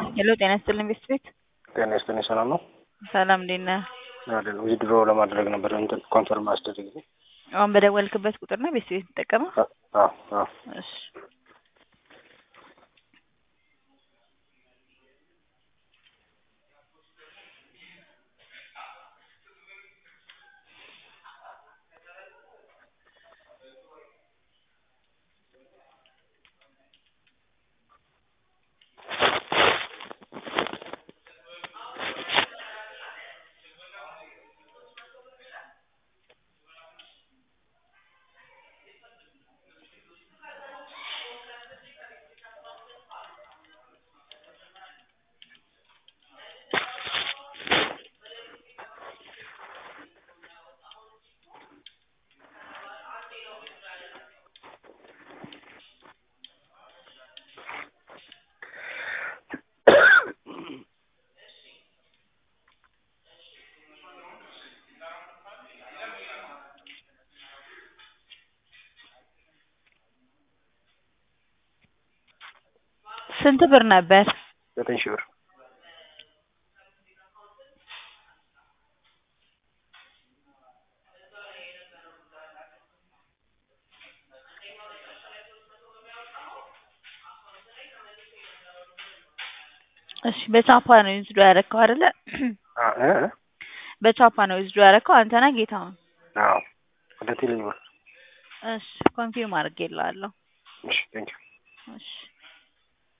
ሄሎ ጤና ይስጥልኝ ቤስት ቤት ጤና ይስጥልኝ ሰላም ነው ሰላም እንዴት ነህ? አይደለም ዊዝድሮ ለማድረግ ነበር እንትን ኮንፈርም አስደርግ አሁን በደወልክበት ቁጥር ነው ቤስት ቤት የምትጠቀመው? አዎ አዎ እሺ ስንት ብር ነበር? ዘጠኝ ሺህ ብር እሺ በቻፓ ነው ዊዝድሮ ያደረከው አይደለ? አ- እ እ? በቻፓ ነው ዊዝድሮ ያደረከው አንተ ነህ ጌታሁን? አዎ ወደ ቴሌ ብር እሺ ኮንፊርም አድርጌልሃለሁ። እሺ ቴንኪው እሺ